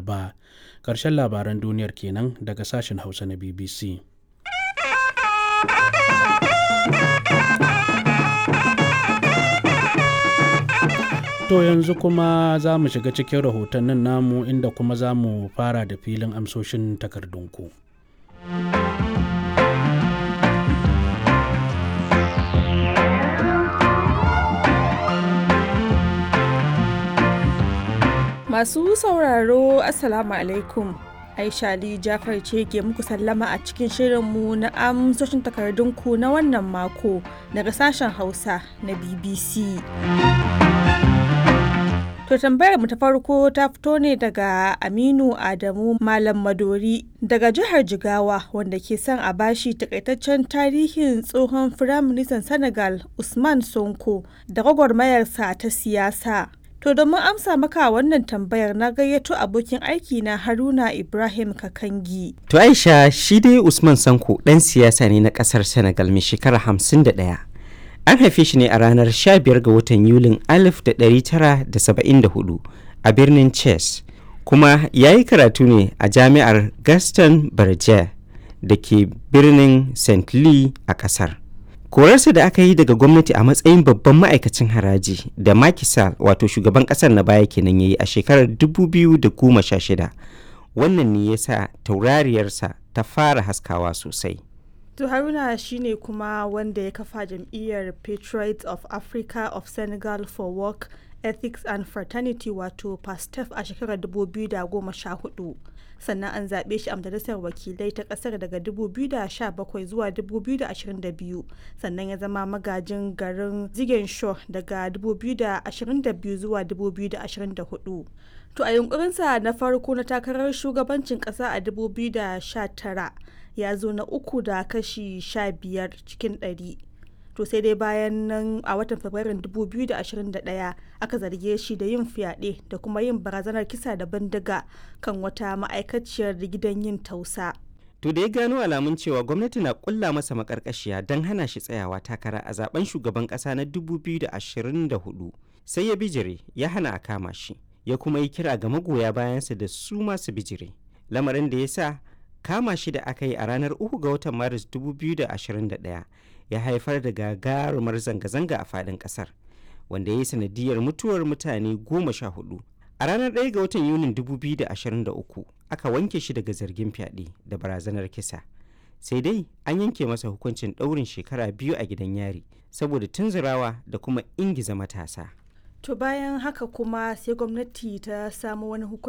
laraba ƙarshen labaran duniyar kenan daga sashen hausa na bbc To yanzu kuma za mu shiga cikin rahotannin namu inda kuma za mu fara da filin amsoshin takardunku. Masu sauraro Assalamu alaikum. Aisha Ali Jafar ce ke muku sallama a cikin shirinmu na amsoshin takardunku na wannan mako daga sashen Hausa na BBC. To tambayar mu ta farko ta fito ne daga Aminu Adamu Malam Madori daga jihar Jigawa wanda ke son a bashi takaitaccen tarihin tsohon Firaministan Senegal Usman Sonko da gwagwarmayarsa ta siyasa. To domin amsa maka wannan tambayar na gayyato abokin aiki na Haruna Ibrahim Kakangi. To Aisha shi dai Usman Sanko ɗan siyasa ne na ƙasar Senegal mai shekara hamsin da ɗaya. An haife shi ne a ranar 15 ga watan Yulin 1974 a birnin Chess, kuma ya yi karatu ne a jami'ar Gaston Berger da ke birnin St. Louis a ƙasar. Korarsa da aka yi daga gwamnati a matsayin babban ma'aikacin haraji da Macky Sall wato shugaban ƙasar na baya kenan ya yi a shekarar 2016. Wannan ne ya sa taurariyarsa ta fara haskawa sosai. To Haruna shine kuma wanda ya kafa jam'iyyar Patriots of Africa of Senegal for Work, Ethics and Fraternity wato PASTEF a shekarar 2014. Sannan an zaɓe shi a majalisar wakilai ta ƙasar daga 2017 zuwa 2022 sannan ya zama magajin garin Ziguinchor daga 2022 zuwa 2024. To a yunkurinsa na farko na takarar shugabancin ƙasa a 2019 ya zo na uku da kashi 15 cikin 100. To sai dai bayan nan a watan Fabrairun 2021 aka zarge shi da yin fyaɗe da kuma yin barazanar kisa da bindiga kan wata ma'aikaciyar gidan yin tausa. To da ya gano alamun cewa gwamnati na kulla masa makarkashiya don hana shi tsayawa takara a zaben shugaban ƙasa na 2024 sai ya bijire ya hana a kama shi. ya kuma yi kira ga magoya bayansa da su masu bijire lamarin da ya sa kama shi da aka yi a ranar 3 ga watan maris 2021 ya haifar da gagarumar zanga-zanga a fadin kasar wanda ya yi sanadiyar mutuwar mutane goma sha hudu a ranar 1 ga watan yunin 2023 aka wanke shi daga zargin fyaɗe da barazanar kisa sai dai an yanke masa hukuncin ɗaurin shekara biyu a gidan yari saboda tunzurawa da kuma ingiza matasa To bayan haka kuma sai gwamnati ta samu wani hukunci